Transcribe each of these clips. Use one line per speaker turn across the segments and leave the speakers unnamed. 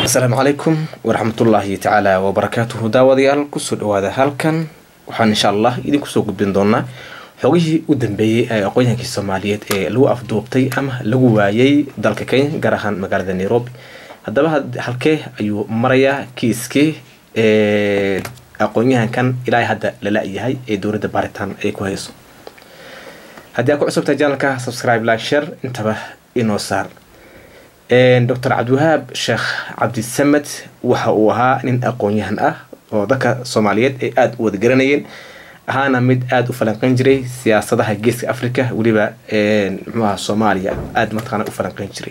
asalaamu calaykum waraxmatullaahi tacaala wabarakaatuhu daawadayaal kusoo dhawaada halkan waxaan insha allah idinkusoo gudbin doonaa xogihii u dambeeyey ee aqoonyahankii soomaaliyeed ee lagu afduubtay ama lagu waayay dalka kenya gaar ahaan magaalada nairobi haddaba halkee ayuu marayaa kiiskii aqoonyahankan ilaa hadda lala yahay ee dowladda baaritaan ay ku hayso haddii aad ku cusubtahay janalka subscribe like share intaba inoo saar docor cabdiwahaab sheekh cabdisamed waxa uu ahaa nin aqoon-yahan ah oo dadka soomaaliyeed ay aada u wada garanayeen ahaana mid aada u falanqeyn jiray siyaasadaha geeska africa weliba mxuaha soomaaliya aada mataqaana u falanqeyn jiray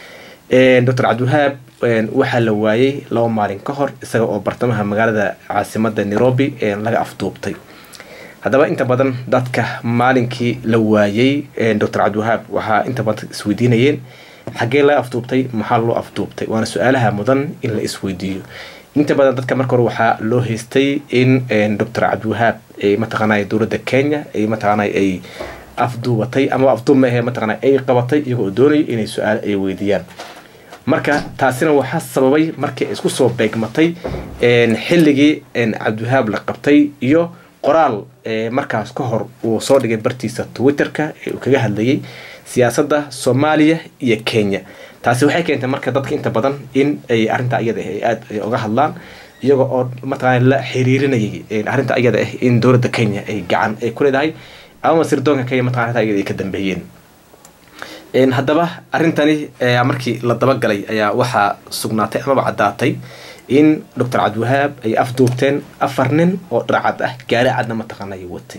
docor cabdiwahaab waxaa la waayay laba maalin ka hor isaga oo bartamaha magaalada caasimada nairobi laga afduubtay haddaba inta badan dadka maalinkii la waayay docor cabdiwahaab waxaa inta badan isweydiinayeen xaggee laga afduubtay maxaa loo afduubtay waana su-aalaha mudan in la isweydiiyo inta badan dadka marka hore waxaa loo haystay in docor cabdiwahaab ay mataqaanay dowladda kenya ay mataqaanay ay afduubatay ama afduub maahe mataqaana ay qabatay iyagoo doonaya inay su-aal ay weydiiyaan marka taasina waxaa sababay markii isku soo beegmatay xilligii cabdiwahaab la qabtay iyo qoraal markaas ka hor uu soo dhigay bartiisa twitterka ee uu kaga hadlayay siyaasadda soomaaliya iyo kenya taasi waxay keentay marka dadka inta badan in ay arrinta iyada ah ay aada uga hadlaan iyaga oo mataqaana la xiriirinayay arrinta iyada ah in dowladda kenya ay gacan ay ku leedahay ama sirdoonka kenya mataqana arrinta iyada ay ka dambeeyeen haddaba arrintani markii la dabagalay ayaa waxaa sugnaatay amaba caddaatay in docor cabdiwahaab ay afduubteen afar nin oo dharcad ah gaari cadna mataqaana ay watay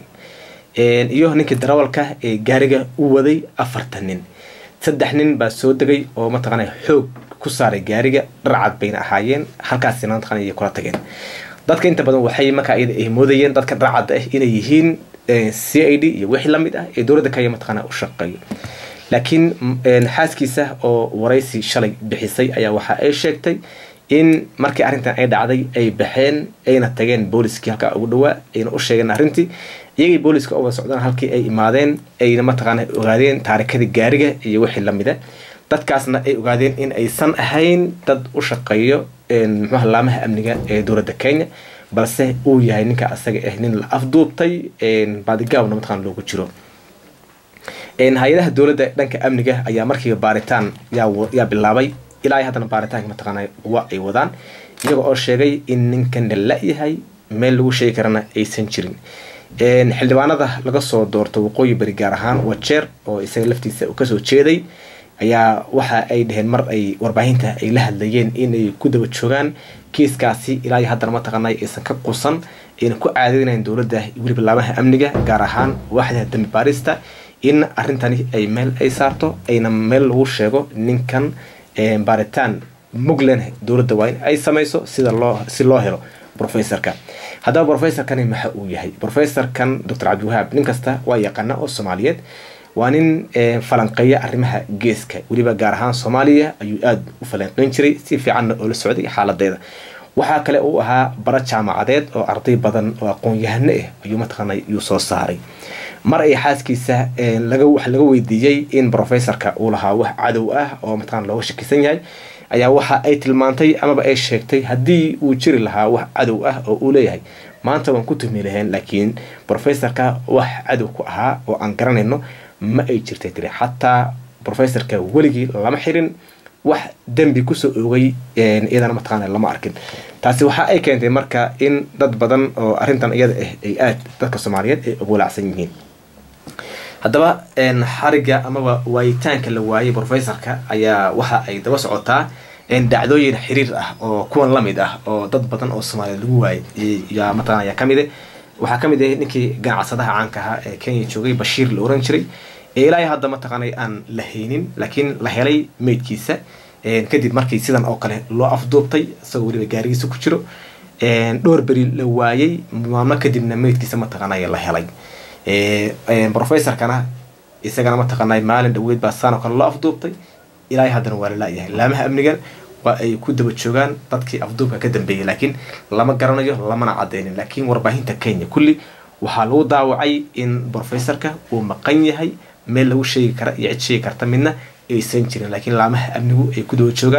iyo ninkii darawalka ee gaariga u waday afartan nin saddex nin baa soo degay oo mataqaana xoog ku saaray gaariga dharcad bayna ahaayeen halkaasina mataqana ay kula tageen dadka inta badan waxay markaa iyada ay moodayeen dadka dharcadda ah inay yihiin c i d iyo wixii lamid ah ee dowladda kenya mataqaana u shaqeeyo laakiin xaaskiisa oo waraysi shalay bixisay ayaa waxa ay sheegtay in markii arrintan ay dhacday ay baxeen ayna tageen booliskii halkaa ugu dhawaa ayna u sheegeen arrintii iyagii booliska uga socdaan halkii ay imaadeen ayna mataqaana ogaadeen taarikadii gaariga iyo wixii lamida dadkaasna ay ogaadeen in aysan ahayn dad u shaqeeyo muxuaha laamaha amniga ee dowladda kenya balse uu yahay ninka asaga ah nin la afduubtay baadigaabna mataqana loogu jiro hay-adaha dowladda dhanka amniga ayaa markiiba baaritaan yaa bilaabay ilaa haddana baaritaanka mataqaana wa ay wadaan iyaga oo sheegay in ninkan la la-yahay meel lagu sheegi karana aysan jirin xildhibaanada laga soo doorto waqooyi beri gaar ahaan wajeer oo isaga laftiisa kasoo jeeday ayaa waxa ay dhaheen mar ay warbaahinta ay la hadlayeen inay ku daba joogaan kiiskaasi ilaa haddana mataqaana aysan ka qusan ayna ku caadeynayn dowladda weliba laamaha amniga gaar ahaan waaxda dambi baarista in arrintani ay meel ay saarto ayna meel lagu sheego ninkan baaritaan muglen dowladda waa in ay samayso sida loo si loo helo professorka haddaba professorkani maxa uu yahay professorkan docor cabdiwahaab nin kasta waa yaqaana oo soomaaliyeed waa nin falanqeeya arrimaha geeska weliba gaar ahaan soomaaliya ayuu aada u falanqeyn jiray si fiicanna oo la socday xaaladeeda waxaa kale uu ahaa bara jaamacadeed oo arday badan oo aqoon-yahano ah ayuu mataqaana yuu soo saaray mar ay xaaskiisa laga wax laga weydiiyey in professorka uu lahaa wax cadow ah oo mataqana looga shakisan yahay ayaa waxa ay tilmaantay amaba ay sheegtay haddii uu jiri lahaa wax cadow ah oo uu leeyahay maanta waan ku tuhmi lahayn laakiin professorka wax cadow ku ahaa oo aan garanayno ma ay jirtay tiri xataa professorka weligii lama xirin wax dembi kusoo oogay iyadana mataqaana lama arkin taasi waxa ay keentay marka in dad badan oo arrintan iyada ah ay aad dadka soomaaliyeed ay ogolaacsan yihiin haddaba xariga amaba waayitaanka la waayay professorka ayaa waxa ay daba socotaa dhacdooyin xiriir ah oo kuwan lamid ah oo dad badan oo soomaaliya lagu waayay yaa mataqana ayaa kamid waxaa kamid ah ninkii ganacsadaha caanka ahaa ee kenya joogay bashiir la oran jiray ee ilaa hadda mataqaanay aan la haynin laakiin la helay meydkiisa kadib markii sidan oo kale loo afduubtay isagoo weliba gaarigiisa ku jiro dhowr beri la waayay maalmo kadibna meydkiisa mataqaanay la helay professorkana isagana mataqaanay maalin dhaweyd baa saan oo kale loo afduubtay ilaa haddana waa la la-yahay laamaha amnigan waa ay ku daba joogaan dadkii afduubka ka dambeeyay laakiin lama garanayo lamana cadeynin laakiin warbaahinta kenya kulli waxaa lagu daawacay in professorka uu maqan yahay meel lagu sheegi kara iyo cid sheegi karta midna aysan jirin laakiin laamaha amnigu ay ku daba joogaan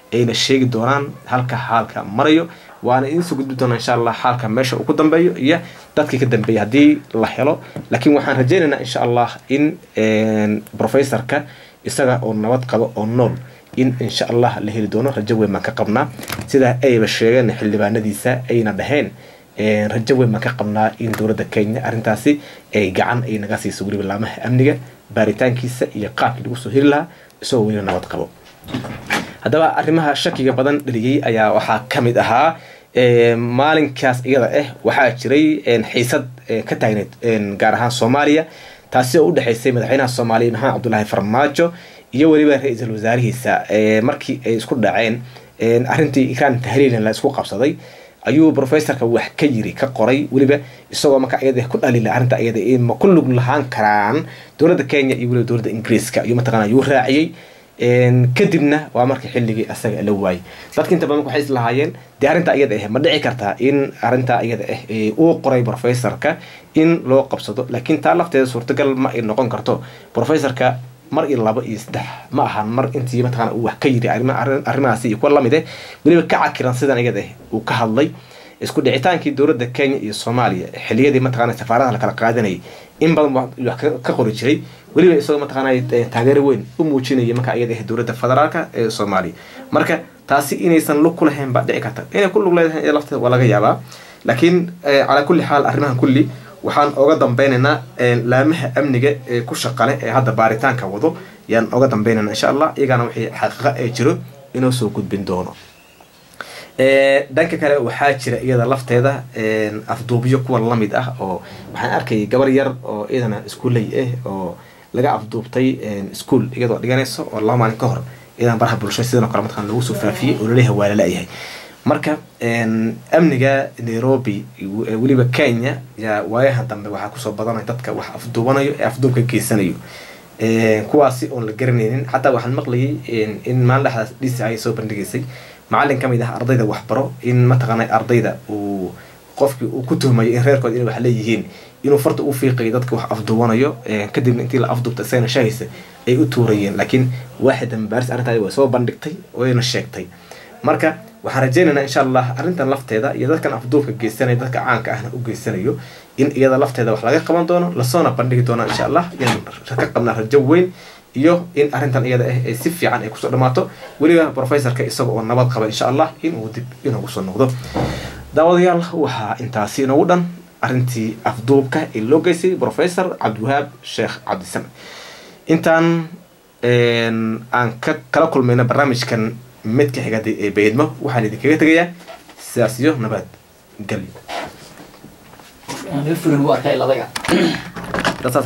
ayna sheegi doonaan halka xaalka marayo waana idinsoo gudbi doonaa insha allah xaalka meesha uu ku dambeeyo iyo dadkii ka dambeeyay haddii la helo laakiin waxaan rajaynaynaa insha allah in professorka isaga oo nabad qabo oo nool in insha allah la heli doono rajo weyn baan ka qabnaa sidaa ayba sheegeen xildhibaanadiisa ayna dhaheen rajo weyn baan ka qabnaa in dowladda kenya arrintaasi ay gacan ay naga siiso weliba laamaha amniga baaritaankiisa iyo qaabkii lagu soo heli lahaa isagoo weliba nabad qabo haddaba arrimaha shakiga badan dhaliyey ayaa waxaa ka mid ahaa maalinkaas iyada ah waxaa jiray xiisad ka taagneyd gaar ahaan soomaaliya taasi oo u dhexaysay madaxweynaha soomaaliya maxamed cabdulaahi farmaajo iyo weliba ra-iisul wasaarihiisa markii ay isku dhaceen arrintii ikraan tahriilan la isku qabsaday ayuu professorka wax ka yiri ka qoray weliba isagoo marka iyada ku dhalila arrinta iyada ma ku lug lahaan karaan dowladda kenya iyo weliba dowladda ingiriiska ayuu mataqana ayuu raaciyey kadibna waa markii xilligii asaga la waayay dadka inta badan waxay islahaayeen dee arrinta iyada ah ma dhici kartaa in arrinta iyada ah uu qoray professorka in loo qabsado laakiin taa lafteeda suurtagal ma ay noqon karto professorka mar iyo laba iyo saddex ma ahan mar intii mataqana uu wax ka yiri arrimahaasi iyo kuwa lamid eh weliba ka cakiran sidan iyada ah uu ka hadlay isku dhicitaankii dowladda kenya iyo soomaaliya xiliyadii mataqana safaaradaha la kala qaadanayay in badan wax ka qori jiray weliba isagoo mataqaana taageero weyn u muujinaya marka iyada ah dowladda federaalka ee soomaaliya marka taasi inaysan lug ku lahayn baa dhici karta inay ku lug leedahay lafteeda waa laga yaabaa laakiin calaa kulli xaal arrimahan kulli waxaan oga dambeynaynaa laamaha amniga ee ku shaqale ee hadda baaritaanka wado yaan oga dambeynayna insha allah iyagana wixii xaqiiqa ee jiro inoo soo gudbin doono dhanka kale waxaa jira iyada lafteeda afduubyo kuwa lamid ah oo waxaan arkayay gabar yar oo iyadana iskuoley ah oo laga afduubtay ischool iyadoo dhiganayso oo laba maalin ka hor iyadana baraha bulshada sidan oo kale mataqan lagu soo faafiyey oo laleeyahay waa lala-yahay marka amniga nairobi weliba kenya yaa waayahan dambe waxaa kusoo badanaya dadka wax afduubanayo ee afduubka geysanayo kuwaasi oon la garanaynin xataa waxaan maqlayay in maalin dhexdaas d c ay soo bandhigaysay macallin ka mid ah ardayda waxbaro in mataqaana ardayda uu qofkii uu ku tuhmayo in reerkooda inay wax leeyihiin inuu farta u fiiqayo dadka wax afduubanayo kadibna intii la afduubta isagana shahaysa ay u tuurayeen laakiin waaxida mabaaris arrintaadi way soo bandhigtay wayna sheegtay marka waxaan rajaynaynaa insha allah arrintan lafteeda iyo dadkan afduubka geysanaya dadka caanka ahna u geysanayo in iyada lafteeda wax laga qaban doono lasoona bandhigi doona insha allah inaan ka qabnaa rajo weyn iyo in arrintan iyada ah ay si fiican ay kusoo dhamaato weliba professorka isaga oo nabad qaba insha allah inuu dib inoogu soo noqdo daawadayaal waxaa intaasi inoogu dhan arrintii afduubka ee loo geystay professor cabdiwahaab sheekh cabdisamed intaan aan ka kala kulmayna barnaamijkan midka xigada ee baydmo waxaan idinkaga tegayaa sidaas iyo nabad gelyo